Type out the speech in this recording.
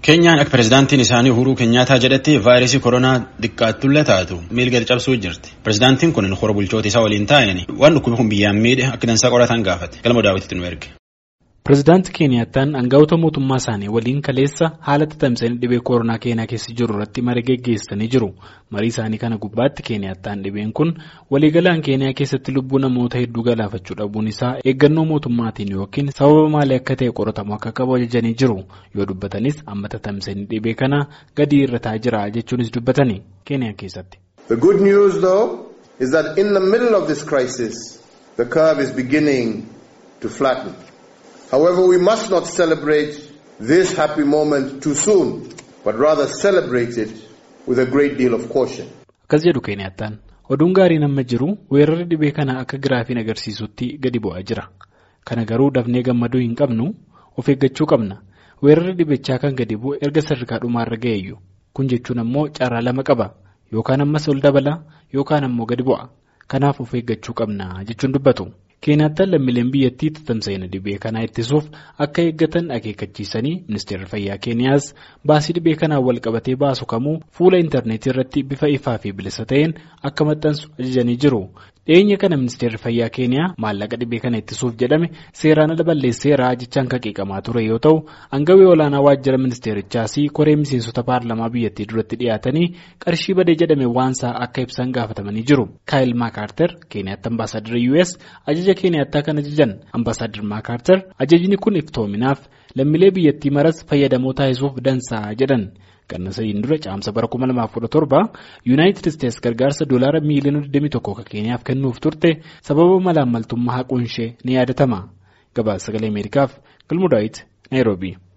Keenyaan akka pirezidaantiin isaanii Uhuruu Keenyaataa jedhetti vaayirasii koronaa xiqqaattullee taatu miilgadi cabsuu jirti. Pirezidaantiin kun hora bulchoota isaa waliin taa'anii waan dhukkubi kun biyyaan miidhe akka dansaa qoratan gaafate. Galma daawwititti nu erge. Pireezidaantii Keeniyaataan aangawoota mootummaa isaanii waliin kaleessa haala tatamsanii dhibee koronaa Keeniyaa keessa jiru irratti marii geggeessanii jiru. Marii isaanii kana gubbaatti Keeniyaataan dhibeen kun waliigalaan Keeniyaa keessatti lubbuu namoota hedduu galaafachuu dhabuun isaa eeggannoo mootummaatiin yookiin sababa maalii akka ta'e qoratamu akka qabu ajajanii jiru. Yoo dubbatanis amma tatamsanii dhibee kana gadi irra taa'aa jira jechuunis dubbatani Keeniyaa keessatti. The good news though is that in the middle of this crisis the curve is beginning to flatten. However, we must not celebrate this happy moment too soon, but rather celebrate it with a great deal of caution. Akkas jedhu Keeniyaataan oduun gaariin amma jiru weerarri dhibee kana akka giraafiin agarsiisutti gadi bu'aa jira. Kana garuu dafnee gammaduu hin qabnu of eeggachuu qabna. Weerarri dhibichaa kan gadi bu'u erga sadarkaa dhumaarra ga'eeyyu. Kun jechuun ammoo carraa lama qaba. Yookaan ammas ol dabala yookaan ammoo gadi bu'a. Kanaaf of eeggachuu qabna jechuun dubbatu. Keeniyaataan lammiileen biyyattii tatamsa'ina dhibee kanaa ittisuuf akka eeggatan akeekkachiisanii ministeerri fayyaa keeniyaas baasii dhibee kanaan wal qabatee baasu kamuu fuula intarneetii irratti bifa ifaa fi bilisa ta'een akka maxxansu ajajanii jiru. Dhiyeenya kana ministeerri fayyaa keeniyaa maallaqa dhibee kana ittisuuf jedhame seeraan ala balleesseera jechaan kan qeeqamaa ture yoo ta'u hangawii olaanaa waajjira ministeerichaas koree miseensota paarlamaa biyyattii duratti dhiyaatanii qarshii badee jedhame waansaa akka ibsan gaafatamanii jiru. Kaayil Maakaarter keeniyaatti ambaasaadara US ajaja keeniyaattaa kan ajajan ambaasaadar Maakaarter ajajni kun iftoominaaf lammiilee biyyattii maras fayyadamoo taasisuuf dansaa jedhan. Ganna sadiin dura caamsa bara 2017 yuunaayitid isteetsi gargaarsa doolaara miiliyoona 21 kan keeniyaaf kennuuf turte sababa malaammaltummaa haquun ishee ni yaadatama. Gabaasa sagalee Ameerikaaf Galmudaayit Naayiroobii.